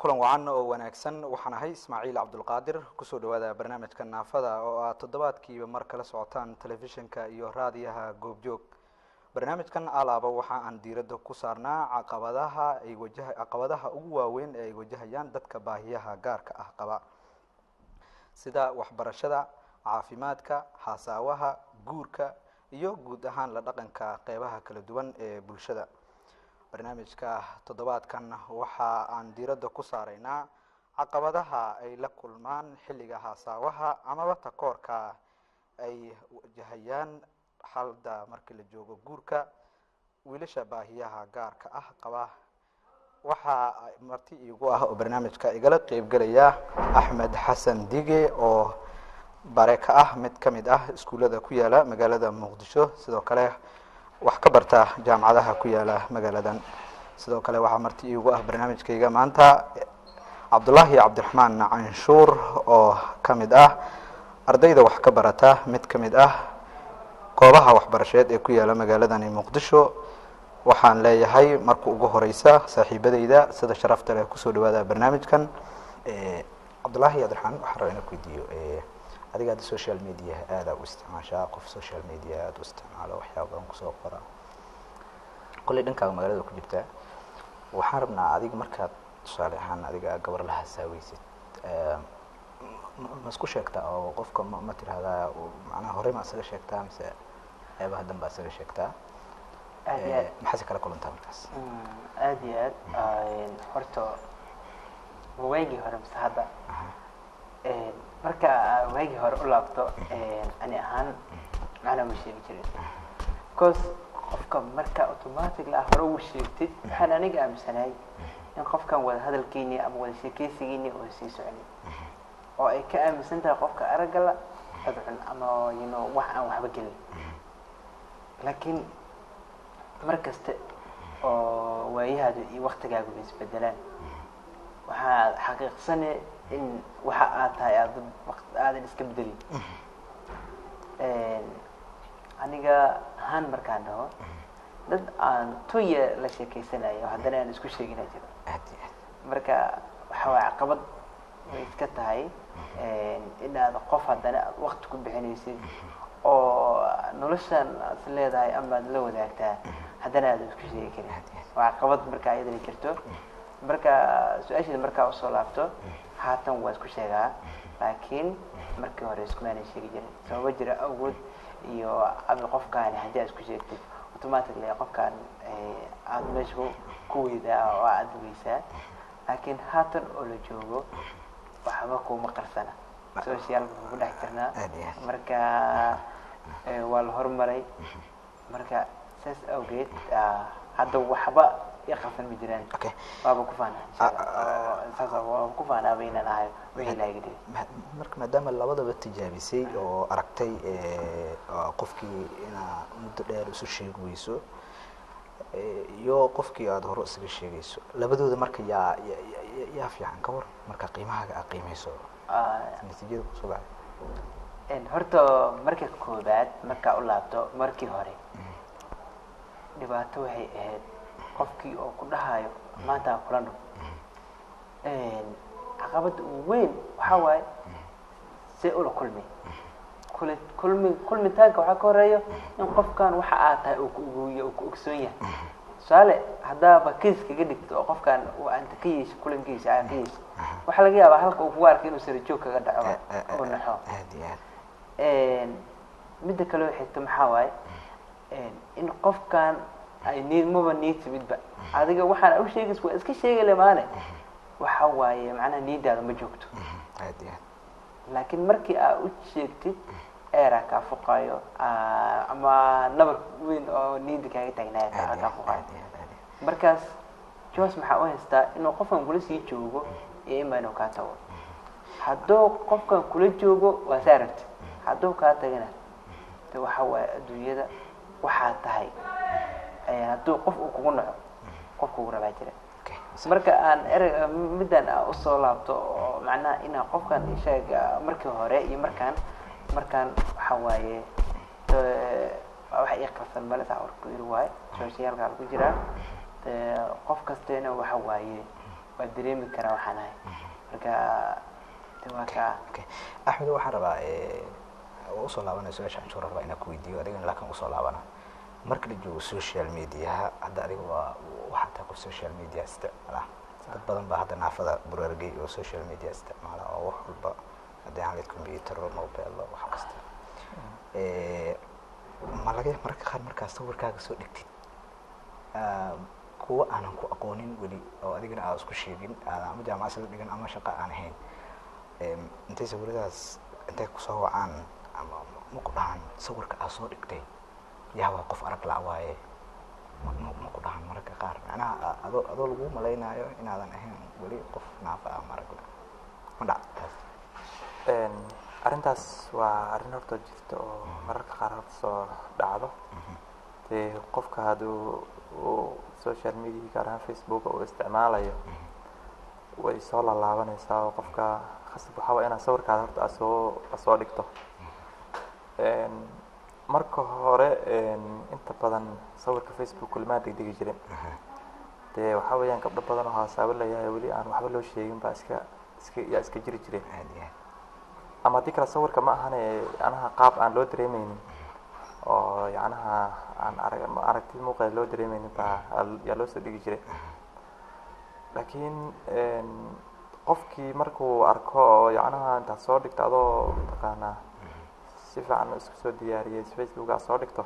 kulan wacan oo wanaagsan waxaan ahay ismaaciil cabdulqaadir kusoo dhawaada barnaamijka naafada oo aad toddobaadkiiba mar kala socotaan telefishinka iyo raadiyaha goobjoog barnaamijkan alaaba waxa aan diiradda ku saarnaa caqabadaha ay wajaha caqabadaha ugu waaweyn ee ay wajahayaan dadka baahiyaha gaarka ah qaba sida waxbarashada caafimaadka hasaawaha guurka iyo guud ahaan la dhaqanka qeybaha kala duwan ee bulshada barnaamijka toddobaadkan waxa aan diiradda ku saaraynaa caqabadaha ay la kulmaan xilliga hasaawaha amaba takoorka ay wajahayaan xalda markii la joogo guurka wiilasha baahiyaha gaarka ah qaba waxaa marti iigu ah oo barnaamijka igala qeybgelaya axmed xasan dige oo bare ka ah mid ka mid ah iskuullada ku yaala magaalada muqdisho sidoo kale wax ka barta jaamacadaha ku yaala magaaladan sidoo kale waxaa marti iigu ah barnaamijkayga maanta cabdullaahi cabdiraxmaan canshuur oo ka mid ah ardayda wax ka barata mid ka mid ah goobaha waxbarasheed ee ku yaala magaaladani muqdisho waxaan leeyahay marka ugu horeysa saaxiibadeyda sida sharafta leh kusoo dhawaada barnaamijkan cabdullaahi cabdiraxmaan waxaan rabaa inaan ku weydiiyo adiga hadda social media aada u isticmaashaa qof social media aada u isticmaalo waxyaaba badan kusoo qora kolley dhankaaga magaalada ku jirtaa waxaan rabnaa adiga markaad tusaale ahaan adiga gabar la hasaaweysid ma isku sheegtaa oo qofka ma ma tirahdaa macnaha horey ma isaga sheegtaa mise qeybaha danba isaga sheegtaa aad iyo aad maxaase kala kulantaa markaas aad iyo aad horta waagii hore mise hadda marka waagii hore u laabto ani ahaan macnaa ma sheegi jirin because qofka marka automatic la hore ugu sheegtid waxaan aniga aaminsanahay in qofkan wada hadalkeeni ama wada sheekeysigeeni oo sii socnin oo ay ka aaminsan tahay qofka araggala adcun ama you know wax aan waxba gelin laakiin mar kaste oo waayahaadu iyo waktigaagu isbedelaan waxaad xaqiiqsane in waxa aad tahay aad aadan iska bedelin aniga ahaan markaan dhaho dad aan tuya la sheekeysanayo haddana aan isku sheegina jiro aad iyo aad marka waxa waay caqabad way iska tahay inaad qof haddana aad wakti ku bixinaysid oo noloshan aad is leedahay ama aad la wadaagtaa haddana aadan isku sheegi karin waa caqabad marka ayadana jirto marka su-aasheeda markaa usoo laabto haatan waa isku sheegaa laakiin markii hore iskumaanan sheegi jirin sababa jira awood iyo abi qofkaani haddii aad isku sheegtid automatically qofkaan aada meesha ku ku weydaa oo aad weysaa laakiin haatan oo la joogo waxba kuma qarsana social baan ku dhex jirnaa Aad iyo aad. marka eh, waa la horumaray marka saas awgeed ah, hadda waxba i qarsan ma jiraan okay waaba ku faanaa insha Allah. Ah, Oo saas oo waaba ku faanaaba inaan ahay wixii ilaahay iga dhigay Ma- marka maadaama labadaba tijaabisay oo aragtay oo qofkii inaa muddo dheer isu sheegi weyso eh, iyo qofkii aada hore isaga sheegayso labadooda marka yaa ya- ya- ya- yaa fiican ka war marka qiimahaaga aad qiimeyso Ah, natiijada kusoo baxay een, horta marka koobaad markaa u laabto markii hore dhibaato waxay ahayd qofkii oo ku dhahayo maanta aan kula dhug caqabadda ugu weyn waxaa waaye see ula kulmi kuli kulmi kulmitaanka waxaa ka horeeyo in qofkan waxa aad tahay uu ku ogoyo uu ku ogsoon yahay tusaale haddaaba kiis kaga dhigto oo qofkan uu anta ka yeesho kulankiisa aa ka yeesho waxaa laga yaabaa halka uu kugu arkay inuu sarajoog kaga dhaco Eh, eh, eh, oo naxo aad iyo aad Een, midda kale oo xigta maxaa waaye een, in qofkan ay niid maba niid timidba adiga waxaan u sheegaysa waa iska sheegi le maane waxa waaye macnaha niidaada ma joogto aad iyo aad laakiin markii aa u sheegtid eeraa kaa fuqayo aa- ama nabar weyn oo niida kaaga taagnaaya aad kaa iyo kaa aad fuqayo aad iyo aad aad iyo aad. markaas jos maxaa u haystaa inuu qofkan kula sii joogo iyo ima inuu kaa tago hadduu qofkan kula joogo waa sa aragti hadduu kaa tagana de waxa waaye adduunyada waxaa tahay Eh, hadduu qof uu kugu naco qof kugu rabaa jira Okay. marka aan erey middan aan usoo laabto oo macnaha inaa qofkan ishaga markii hore iyo markaan markaan waxa waaye eh, wax ii qarsan male saa warku yiri waaye socialka ku jiraa dee qof kasteena waxa waaye waa dareemi karaa waxaan ahay marka de waa kaa okay axmed waxaan rabaa waa usoo laabanaya su-aasha anshuur rabaa inaan ku weydiiyo adigana laakiin usoo laabana marka la joogo social mediaha hadda adiga waa waxaa tahay qof social media isticmaala dad badan baa hadda naafada buraargey oo social media isticmaala oo wax walba haddii aan leed computer mobile wax kasta ma laga mararka qaar markaa sawirkaaga soo dhigtid kuwa aanan ku aqoonin weli oo adigana aad isku sheegin aadan ama jaamacad sala dhigan ama shaqa aan ahayn intay sawiradaas intay kusoo wacaan ama ma ku dhahan sawirka aad soo dhigtay yaa waa qof arag la waaye ma ku dhahan mararka qaar macnaha adoo adoo lagu malaynaayo inaadan ahayn weli qof naafa ah marag la ma dhac taas arrintaas waa arrin horta jirta oo mararka qaar horta soo dhacdo dee qofka hadduu uu social media gaar ahaan facebook uu isticmaalayo way soo laalaabanaysaa oo qofka khasab waxaa waa inaad sawirkaada horta aad soo aad soo dhigto marka hore inta badan sawirka facebook kulmaa degdegi jirin dee waxaa weeyaan gabdho badan oo haasaabo layahay weli aan waxba loo sheegin baa iska iska yaa iska jiri jireen aad iyo aad ama haddii kale sawirka ma ahane yacnaha qaab aan loo dareemeynin oo yacnaha aan arag aragti muuqeeda loo dareemeynin baa yaa loo soo dhigi jiray laakiin qofkii markuu arko oo yacnaha intaad soo dhigto adoo mataqaanaa si fiican isku soo diyaariyey facebook aad soo dhigto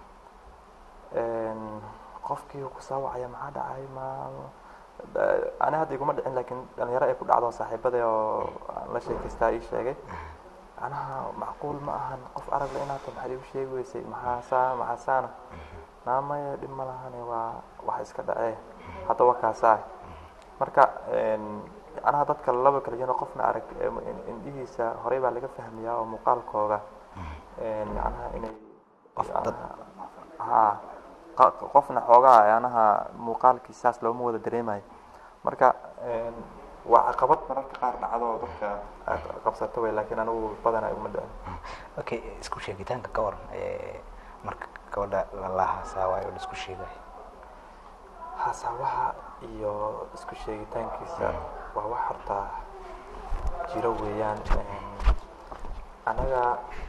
qofkii uu kusoo wacaya maxaa dhacay ma ani hadda iguma dhicin laakiin dhalinyaro ay ku dhacdo saaxiibada oo aan la sheekaystaa ii sheegay macnaha macquul ma ahan qof aragla inaad ta maxaad igu sheegi weysay maxaasaa maxaasaana naamaya dhib ma lahane waa wax iska dhacee hadda waa kaasaa marka macnaha dadka laba kala jiro qofna arag indhihiisa horey baa laga fahmayaa oo muuqaalkooga macnaha inay Qof dad- ha qa- qofna xoogaa yanaha muuqaalkii saas looma wada dareemayo marka waa caqabad mararka qaar dhacdo oo dadka aad qabsato wey laakiin anigu badanaa iguma dhicin okay isku sheegitaanka ka waran marka gabadha lalahasaa waayo la isku sheegayo hasaabaha iyo isku sheegitaankiisa waa wax horta jiro weeyaan anaga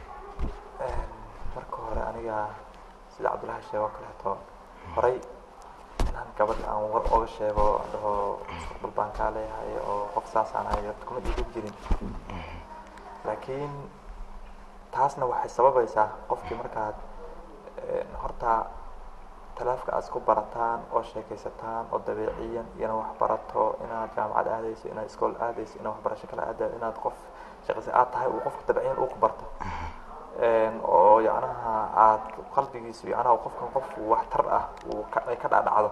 marka hore aniga sida cabdullahi sheego oo kaleeto horay inaan gabadha aan war oga sheego aan dhaho mustaqbal baan kaa leeyahay oo qof saasaan ahay horta kuma dhiigan jirin laakiin taasna waxay sababaysaa qofkii markaad horta talaafka aad isku barataan oo sheekaysataan oo dabeeciyan inaad wax barato inaad jaamacad aadayso inaad iskool aadayso inaad waxbarasho kale aadayo inaad qof shaqaysa aad tahay uu qofka dabeeciyan uu ku barto oo yacnaha aad qalbigiisu yacnaha qofkan qof waxtar ah uu ka ay ka dhacdhacdo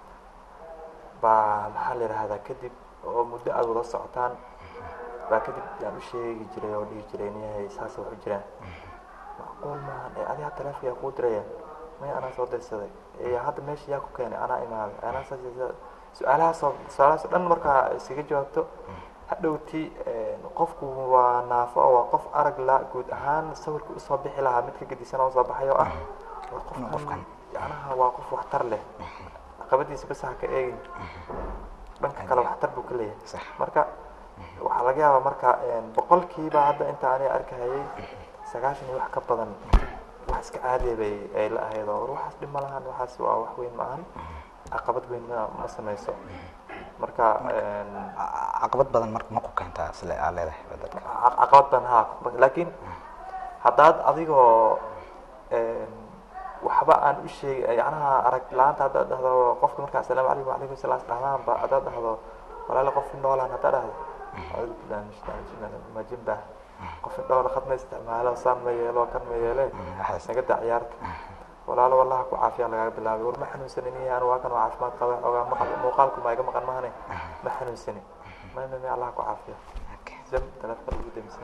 baa maxaa la yidhahdaa kadib oo muddo aad wada socotaan baa kadib yaan u sheegi jiray oo dhihi jiray niyahay saas wax u jiraan macquul maahan ee adiga taleefka yaa kuu diraya maya anaa soo dirsaday ee hadda meesha yaa ku keenay anaa imaaday anaa saas iyo saas su-aalahaasoo su-aalahaasoo dhan markaa iskaga jawaabto hadhowti qofku waa naafo oo waa qof arag la guud ahaan sawirka usoo bixi lahaa mid ka gedisan oo soo baxay oo ah waa qofkan. qofkan yacnaha waa qof waxtar leh caqabadiisa bas ha ka eegin dhanka kale waxtar buu ka leeyahay sax marka waxaa laga yaabaa marka boqolkiiba hadda inta aniga arkahayay sagaashan iyo wax ka badan wax iska caadiya bay ay la ahayd oo war waxaas dhib ma lahan waxaas waa wax weyn ma ahan caqabad weyn ma ma sameyso marka Ca- caqabad badan marka ma ku keentaa sile aa leedahay ba dadka ca- caqabad ban ha laakiin haddaad adigoo waxba aan u sheeg yacnaha arag la-aanta haddaad dhahdo qofka markaa asalaamu calaykum wacalaykum salaam dhahdaanba haddaad dhahdo walaala qof noolaan haddaad dhahdo acuudu billahi min shaytaani rajiim ma jinba qof indhoola khad ma isticmaalo saan ma yeelo kan ma yeele waxaas naga daa ciyaarta walaalo wallaha ku caafiya lagaga bilaabay war ma xanuunsanin iyo anu waa kan waa caafimaad qaba ogaa maqal muuqaalku ma iga maqan mahane ma xanuunsanin may may may allah ku caafiya Okay. zam taleefka lagu damisan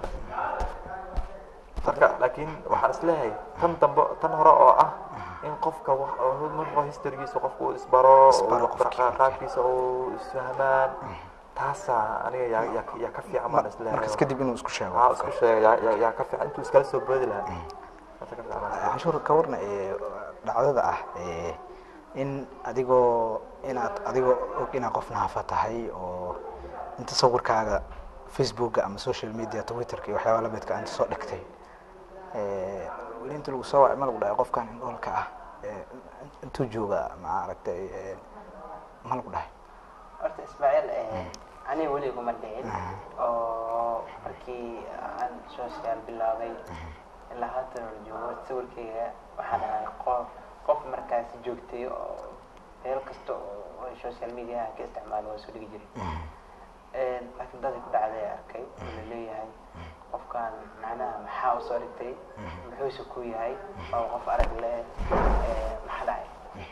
marka laakiin waxaan isleeyahay tan dambe tan hore oo ah in qofka wax- oo marka historygiisa qofku uu isbaro Isbaro uu qofkii. qa- qaabkiisa uu isfahmaan taasaa aniga yaa yaa yaa ka fiican baan isleeyahay markas kadib inuu isku sheego waxaa isku sheegay yaa- yaa yaa ka fiican intuu iskala soo boodi lahaa Taasa ka fiican baan isleeyahay. canshuur ka warna ee dhacdada ah ee in adigoo inaad adigoo og inaad qof naafa tahay oo inta sawirkaaga facebooka ama social media twitterka iyo waxyaaba lamidka inta soo dhigtay Eh, weli inta lagu soo wacay ma lagu dhahay qofkan indhoolka ah eh, intuu jooga maaragtay eh, ma lagu dhahay horta ismaaciil aniga weli iguma dhicin oo markii aan social bilaabay ilaa haatan la joogo sawirkayga waxaan ahay qof qof markaasi joogtay oo meel kasta oo ay social media ka isticmaalo waa soo dhigi jiray laakiin dadii ku dhacday arkay oo la leeyahay qofkan macnaha maxaa usoo dhigtay muxuuse ku yahay waa qof arag leh maxaa dhacay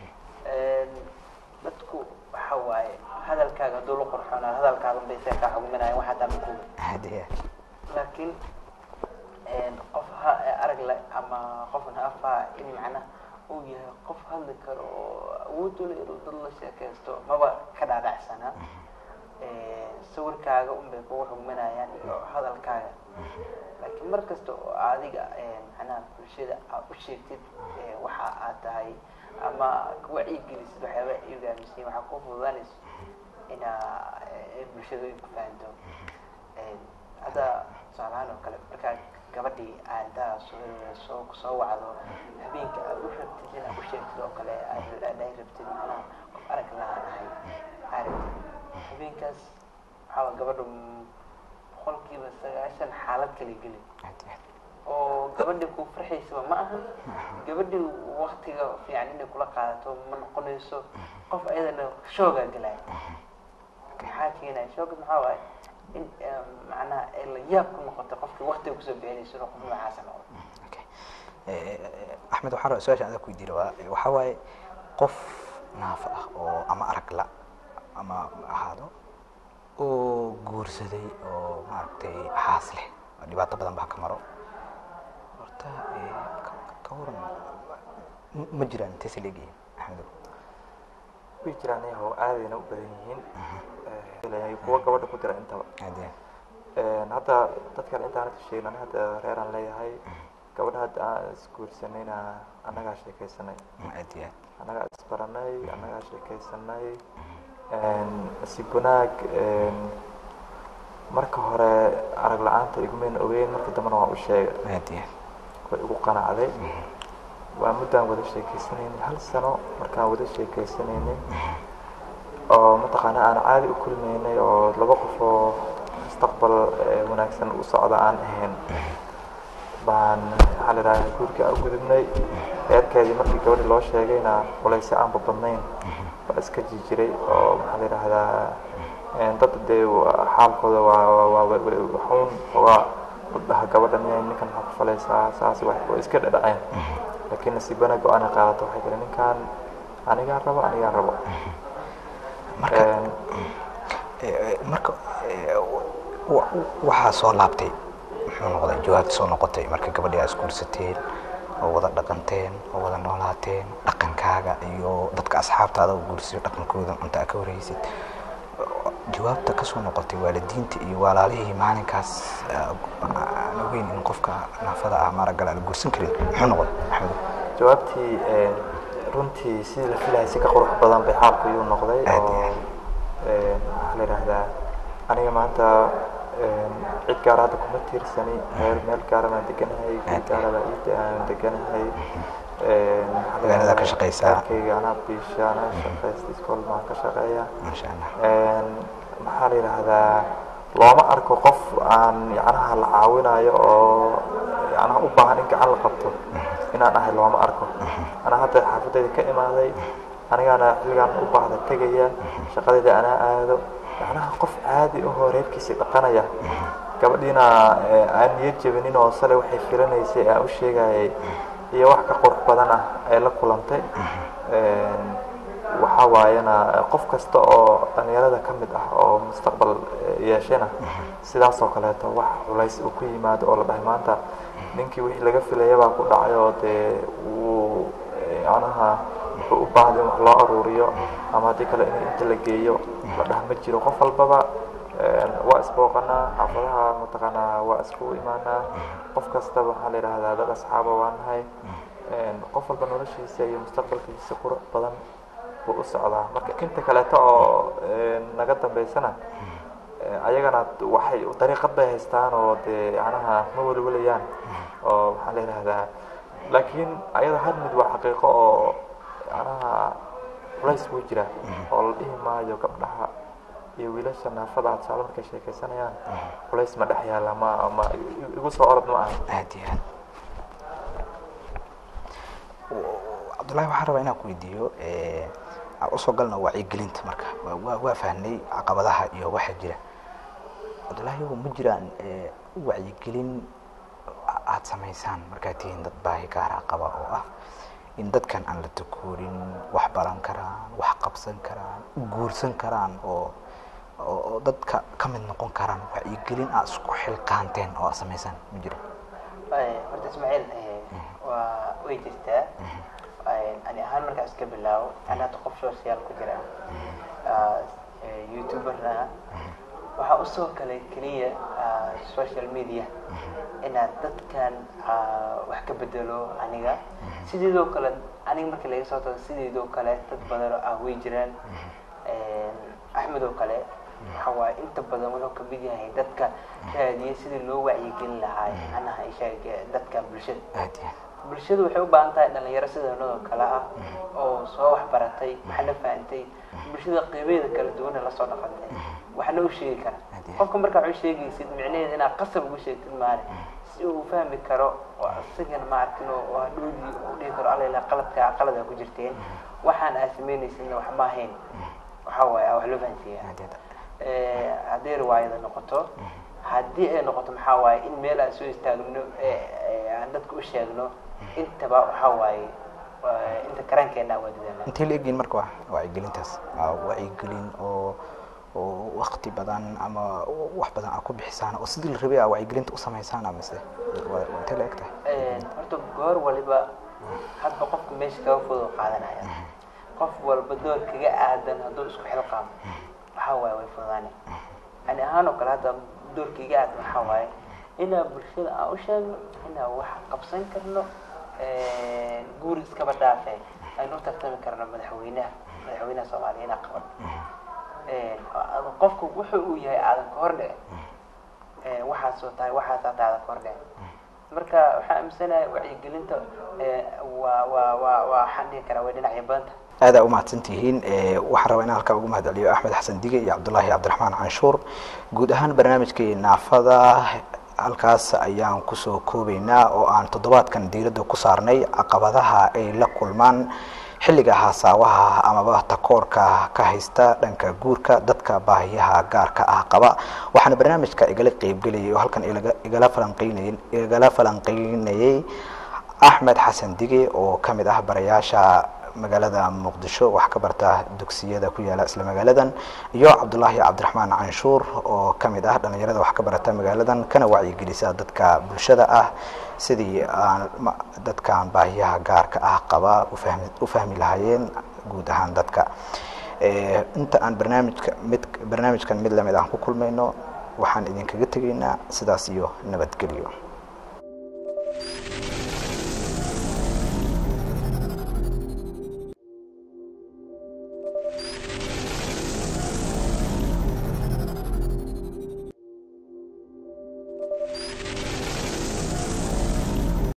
dadku waxa waaye hadalkaaga hadduu la qurxoonaa hadalkaaga unbay see kaa xugminaya waxaa taa makuga hadiya laakiin qof ha arag le ama qof naafa in macnaha uu yahay qof hadli karo oo awood u leh inuu dad la sheekaysto maba ka dhaadhacsana sawirkaaga unbay kugu xugminayaan iyo hadalkaaga laakiin mar kasta oo adiga macnaha bulshada aad u sheegtid waxa aad tahay ama wacyigelisid waxyaaba iyaga aaminsan waxaa kuu fududaanayso inaa bulshada ay ku fahanto hadda tusaalahaan oo kale markaa gabadhii aad intaa soo soo soo wacdo habeenka aad u rabtid inaad u sheegtid oo kale aad aad ay rabtid macnaha qof arag lahaan ahay aragtid habeenkaas waxaa waa gabadha boqolkiiba sagaashan xaalad kala geli oo gabadhii ku farxaysaba ma aha gabadhii waktiga fiican inay kula qaadato ma noqonayso qof ayadana shoogaa gelaya maxaa keenaya shooga maxaa waaye in macnaha ay la yaab ku noqoto qofkii waktiga kusoo bixinayso inuu qof noocaasa noqdo Okay. Eh, eh, axmed waxaan rabaa su-aasha adag ku weydiin rabaa waxaa waaye qof naafo ah oo ama arag la ama ahaado oo guursaday oo maaragtay xaas leh oo dhibaato badan baa ka maro horta eh, ka- ka waran ma- ma jiraan intaysa leegihiin axmedow way jiraan yahow aadayna u badan yihiin Eh, kuwa gabadha ku dira intaba hadiya Een, hadda dadkan intaan hadda sheegin aniga hadda reeraan leeyahay gabadha hadda aan isguursanayna annagaa sheekaysanay aad iyo aad annagaa isbaranay annagaa sheekaysanay Een, nasiib wanaag een, marka hore arag la-aanta igumayna ogeyn marka dambena waa u sheegay aad iyo aad way igu qanacday waa muddaan wada sheekaysanaynay hal sano markaan wada sheekaysanaynay oo mataqaana aan caadi u kulmaynay oo laba qof oo mustaqbal eh, wanaagsan u socda aan ahayn baan maxaa la yidhahdaa guurka aan u gudubnay reerkeedii markii gabadhi loo sheegayna culaysi aanba badnayn baa iska jijiray oo maxaa la yidhahdaa een, dad dee wa- xaalkooda waa waa- waa wa- wa- waxuun waa dhaha gabadha miyay ninkan maxaa ku falaysaa saas wax way iska dhadhaceen laakiin nasiib wanaag go-aan ay qaadato waxay tiri ninkan anigaa rabo anigaa rabo marka Een, Eh, marka eh, wa- waxaa soo laabtay muxuu noqday jawaabta soo noqotay marka gabadhii aa isguursateen oo wada dhaqanteen oo wada noolaateen dhaqankaaga iyo dadka asxaabtaada oo guursayo dhaqankooda cunta aa ka warhaysid jawaabta kasoo noqotay waalidiinta iyo walaalihii maalinkaas ah, aan ogeyn in qofka naafada ah maaragala la guursan karin muxuu noqday axmedo jawaabtii een, runtii sidii la filayay si ka qurux badan bay xaalku iyu noqday Aad oo iyo een, maxaa la yidhahdaa aniga maanta een, cid gaar hadda kuma tiirsani meel meel gaara baan deganahay guri Aad iyo gaara baa ii aan deganahay een, maxaa la Magaalada ka yidhahdaa, shaqaysaa. reerkayga anaa biisha anaa shaqaysta iskool baan ka shaqeeya maasha allah Een, maxaa la yidhaahdaa looma arko qof aan yacnaha la caawinayo oo yacnaha u baahan in gacan la qabto inaan ahay looma arko anaa hadda xaafadayda ka imaaday anigaana xilligaan u baahda tegaya shaqadayda anaa aado yacnaha qof caadi ahoo reerkiisii dhaqanaya gabadhiina eh, aan niyad jebinin oo sale waxay filanaysay aan u sheegayay iyo wax ka qurux badan ah ay la kulantay Een, waxaa waayana eh, qof kasta oo dhalinyarada ka mid ah oo mustaqbal eh, yeeshana sidaas oo kaleeto wax culays uu ku yimaado oo la dhahay maanta ninkii wixii laga filaya baa ku dhacay oo dee wuu eh, yacnaha wuxuu u baahday in wax loo aruuriyo ama haddii kale in inta la geeyo la dhaha ma jiro qof walbaba een, waa isbooqanaa xaafadaha mataqaanaa waa isku imaanaa qof kastaba waxaa la yidhaahdaa dad asxaaba waa nahay Een, qof walba noloshiisa iyo mustaqbalkiisa qurux badan buu u socdaa marka inta kaleeto oo naga dambeysana ayagana waxay dariiqad bay haystaan oo dee yanaha ma welwalayaan oo waxaan la yidhahdaa laakiin ayada hal mid waa xaqiiqo oo yanaha culays wuu jira oo la dhihi maayo gabdhaha iyo wiilasha naafada tusaale markay sheekaysanayaan culays ma dhex yaalla ma ma igu soo orod ma aha aad iyo aad cabdullahi waxaan rabaa inaan ku weydiiyo aan usoo galno wacyigelinta marka waa waa fahnay caqabadaha iyo waxa jira cabdullahi ma jiraan wacyigelin aada samaysaan markaad tihiin dad baahi gaara qaba oo ah in dadkan aan la takoorin wax baran karaan wax qabsan karaan guursan karaan oo oo dadka ka mid noqon karaan wacyigelin aad isku xilqaanteen oo aad samaysaan ma jira horta ismaaciil waa way jirtaa ani ahaan markaa iska bilaabo ani hadda qof social ku jira youtuberna waxaa usoo galay keliya social media inaad dadkan wax ka bedelo aniga sideedoo kale aniga markii laga soo tago sideedoo kale dad badanoo ah way jiraan axmed oo kale waxa waaye inta badan wuxuu kamid yahay dadka raadiya sidii loo wacyigelin lahaa anaha ishaag dadka bulshada aad iyo aad bulshadu waxay u baahan tahay dhalinyaro sidanadoo kale ah oo soo waxbaratay waxna fahantay bulshada qeybeeda kala duwana lasoo dhaqantay waxna u sheegi kara qofka markaa wax u sheegaysid micnaheeda inaad qasab ugu sheegtid maane si uu fahmi karo oo isagana ma arkin oo hadhoodii u dhihi karo alla ilaa qaladka qalada ku jirteen waxaan aad samaynaysidna wax ma ahayn waxa waaye wax loo fahansiiya aad iyo aad hadday riwaayada noqoto haddii ay noqoto maxaa waaye in meel aan soo istaagno aan dadka u sheegno intaba waxa waaye inta karaankeena waa dadaalna intay la egyihin marka waa wacyigelintaas waa wacyigelin oo oo wakti badan ama wax badan aad ku bixisaan oo sidii la rabay aa wacyigelinta u samaysaan mise waa waa intay la eg tahay horta goor waliba hadba qofka meesha kaga fudud qaadanaya qof walba door kaga aadan hadduu isku xilqaamo waxaa waaye way fududaani ani ahaan oo kale hadda doorkaiga aadan waxaa waaye inaa bulshada aan u sheegno inaa wax qabsan karno guuri iskaba dhaafe aynu u tartami karno madaxweynaha madaxweynaha soomaaliya inaa qaban qofku wuxuu uu yahay aadan ka hor dhici waxaasoo tahay waxaasaa tahay aadan ka hor dhici marka waxaan aaminsanahay wacyigelinta waa waa waa waa waxaan dhihi karaa way dhinacyo badanta aadaa umahadsan tihiin waxaan rabaa inaan halkaa ugu mahad celiyo axmed xasan dige iyo cabdullaahi cabdiraxmaan canshuur guud ahaan barnaamijkii naafada halkaas ayaan kusoo koobaynaa oo aan toddobaadkan diiradda ku saarnay caqabadaha ay la kulmaan xilliga haasaawaha amaba takoorka ka haysta dhanka guurka dadka baahiyaha gaarka ah qaba waxaana barnaamijka igala qeybgelayay oo halkan igala falanqeynay igala falanqeynayay axmed xasan dige oo ka mid ah barayaasha magaalada muqdisho wax ka barta dugsiyada ku yaala isla magaaladan iyo cabdullaahi cabdiraxmaan canshuur oo ka mid ah dhalinyarada wax ka barata magaaladan kana wacyigelisa dadka bulshada ah sidii aan dadkan baahiyaha gaarka ah qaba ufahmi u fahmi lahaayeen guud ahaan dadka inta aan barnaamijka mid barnaamijkan mid lamid aan ku kulmayno waxaan idinkaga tegaynaa sidaas iyo nabadgelyo